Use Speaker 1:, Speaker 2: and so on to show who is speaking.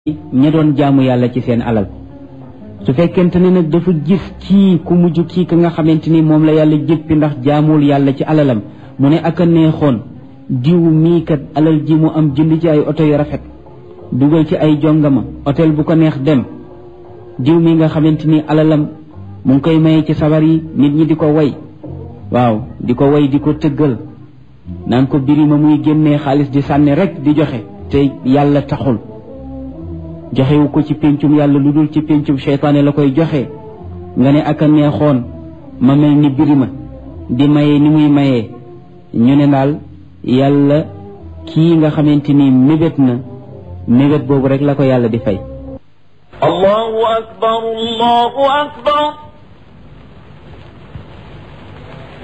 Speaker 1: ña doon jaamu yàlla ci seen alal su fekkente ne nag dafa gis kii ku mujj kii ka nga xamante ni moom la yàlla jéppi ndax jaamul yàlla ci alalam mu ne ak a neexoon diw mii kat alal ji mu am jënd ci ay oto yu rafet dugal ci ay jongama hôtel bu ko neex dem diw mi nga xamante ni alalam mu ngi koy maye ci sabar yi nit ñi di ko way waaw di ko way di ko tëggal naan ko birima muy génnee xaalis di sànni rek di joxe te yàlla taxul joxewu ko ci péncum yàlla lu dul ci péncum seytaane la koy joxe nga ne ak a neexoon ma mel ni birima di maye ni muy mayee ñu ne daal yàlla kii nga xamante ni mébét na mébét boobu rek la ko yàlla di fay
Speaker 2: allahu akbar allahu akbar